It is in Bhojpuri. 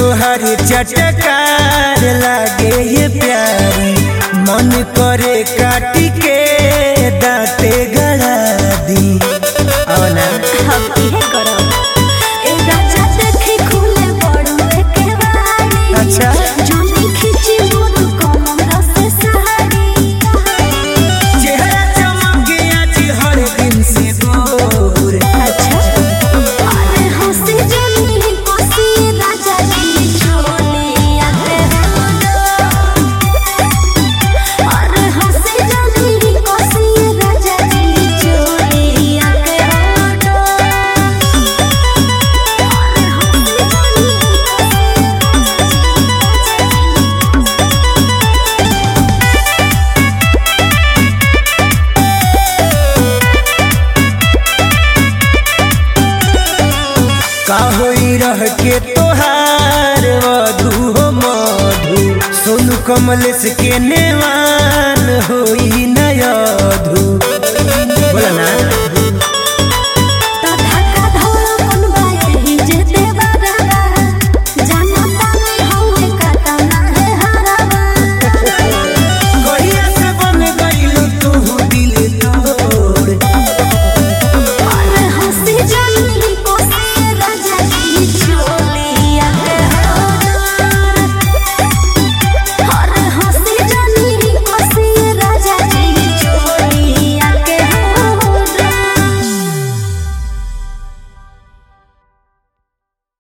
तोहर चटकार लागे ये प्यारी मन करे काटी के दाते गड़ा दी औना हम इहे करब ए राजा देखी खुले बड़ुए के बाड़ी अच्छा। जोनी खिची मोर कमर से साड़ी चेहरा चमक आज हर दिन से गोर अच्छा अरे हंसी जनी कोसी राजा जी चोली आते अरे हंसी जनी कोसी राजा जी चोली आते का होई रह के तोहार वधु हो मधु सोनू कमलेश के नेवान होई नयधु बोला ना